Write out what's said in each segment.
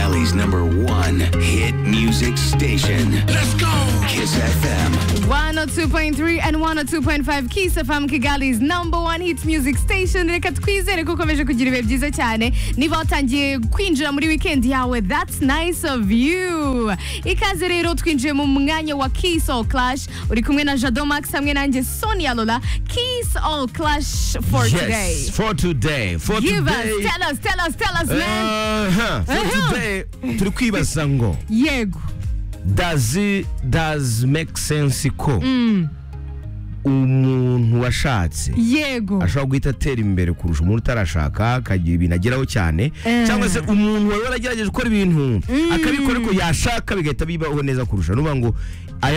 Valley's number one hit music station. Let's go! Kiss FM. 102.3 and 102.5 Kiss FM Kigali's number one hits music station reka twizere ko ukomeje kugira ibihe byiza cyane niba watangiye kwinjira muri weekend yawe that's nice of you ikaze rero twinjiye mu mwanya wa Kiss All Clash uri kumwe na Jado Max hamwe nanjye Sonia Lola Kiss All Clash for yes, today for today. For give today. us tell us tell us tell us man Uh-huh. For Uh-huh. today, turi kwibaza ngo yego does it does make sense ko umuntu washatse yego ashobora guhita atera imbere kurusha umuntu utarashaka akagira ibintu ageraho cyane Eh. cyangwa se umuntu wari waragerageje gukora ibintu akabikora ariko yashaka bigahita bibaho neza kurusha nuvuga ngo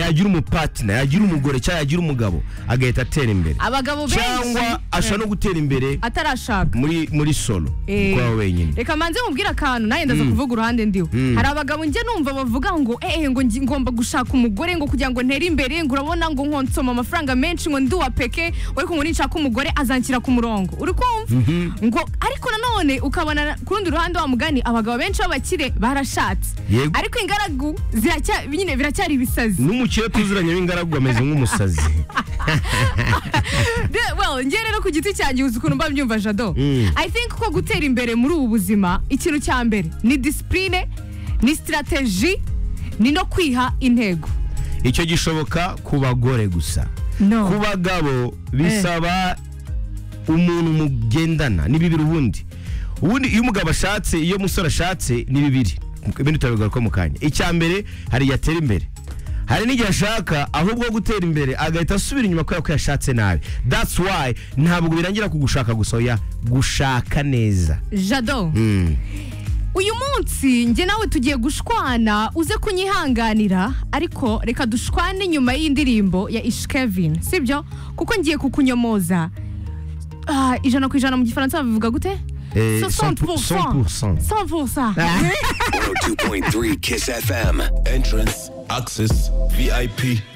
yagira umupatina yagira umugore cyangwa yagira umugabo agahita atera imbere abagabo benshi cyangwa ashobora no gutera imbere atarashaka muri muri solo Eh, kwawe wenyine reka manze mubwire akantu nawe ndaza kuvuga uruhande ndiwe hari abagabo njye numva bavuga ngo eee ngo ngi- ngomba gushaka umugore ngo kugira ngo ntere imbere ngo urabona ngo nkonsoma amafaranga menshi ngo ndi uwa peke ariko ngo ninshaka umugore azanshyira ku murongo uri kumva ngo ariko nanone ukabona ku rundi ruhande wa mugani abagabo benshi b'abakire barashatse Yego. ariko ingaragu ziracya nyine biracyari ibisazi n'umukire tuziranye w'ingaragu ameze nk'umusazi De- well njye rero ku giti cyanjye uzi ukuntu mba mbyumva jado Mm. i think ko gutera imbere muri ubu buzima ikintu cya mbere ni disipurine ni sitarateji ni no kwiha intego icyo gishoboka ku bagore gusa No. ku bagabo bisaba umuntu mugendana ni bibiri ubundi ubundi iyo umugabo ashatse iyo umusore ashatse ni bibiri ibindi turabigaruka mu kanya icya mbere hari igihe atera imbere hari n'igihe ashaka ahubwo gutera imbere agahita asubira inyuma kubera ko yashatse nabi that's why ntabwo birangira ku gushaka gusa oya gushaka neza jado Mm. uyu munsi njye nawe tugiye gushwana uze kunyihanganira ariko reka dushwane nyuma y'indirimbo ya ishkevin sibyo kuko ngiye kukunyomoza Ah, ijana ku ijana mu gifaransa babivuga gute Eh, 60%. 100%. 100%. 102.3 Kiss FM. Entrance, access, VIP,